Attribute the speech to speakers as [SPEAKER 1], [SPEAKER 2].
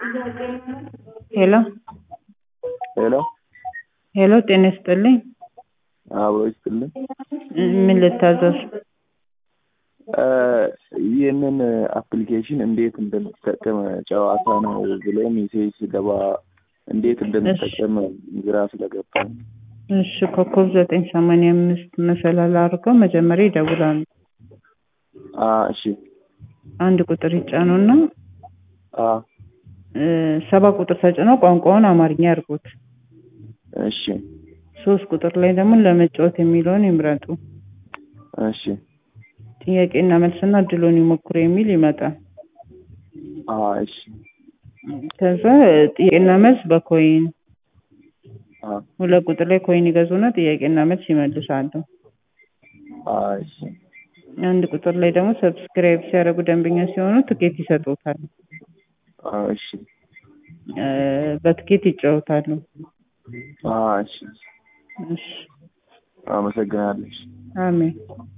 [SPEAKER 1] ሄሎ
[SPEAKER 2] ሄሎ
[SPEAKER 1] ሄሎ ጤና ይስጥልኝ
[SPEAKER 2] አብሮ ይስጥልኝ።
[SPEAKER 1] ምን ልታዘዝ?
[SPEAKER 2] ይህንን አፕሊኬሽን እንዴት እንደምጠቀም ጨዋታ ነው ብሎ ሜሴጅ ስገባ እንዴት እንደምጠቀም ግራ ስለገባኝ።
[SPEAKER 1] እሺ ኮከብ ዘጠኝ ሰማንያ አምስት መሰላል አድርገው መጀመሪያ ይደውላሉ።
[SPEAKER 2] አ እሺ
[SPEAKER 1] አንድ ቁጥር ይጫኑና
[SPEAKER 2] አ
[SPEAKER 1] ሰባ ቁጥር ተጭነው ቋንቋውን አማርኛ ያርጉት።
[SPEAKER 2] እሺ
[SPEAKER 1] ሶስት ቁጥር ላይ ደግሞ ለመጫወት የሚለውን ይምረጡ።
[SPEAKER 2] እሺ
[SPEAKER 1] ጥያቄና መልስና እድሉን ይሞክሩ የሚል ይመጣል።
[SPEAKER 2] አ እሺ
[SPEAKER 1] ከዛ ጥያቄና መልስ በኮይን
[SPEAKER 2] አ
[SPEAKER 1] ሁለት ቁጥር ላይ ኮይን ይገዙና ጥያቄና መልስ ይመልሳሉ።
[SPEAKER 2] አ እሺ
[SPEAKER 1] አንድ ቁጥር ላይ ደግሞ ሰብስክራይብ ሲያደርጉ ደንበኛ ሲሆኑ ትኬት ይሰጡታል።
[SPEAKER 2] አ እሺ
[SPEAKER 1] እ በትኬት ይጫወታሉ።
[SPEAKER 2] አ እሺ
[SPEAKER 1] እሺ
[SPEAKER 2] አመሰግናለሁ።
[SPEAKER 1] አሜን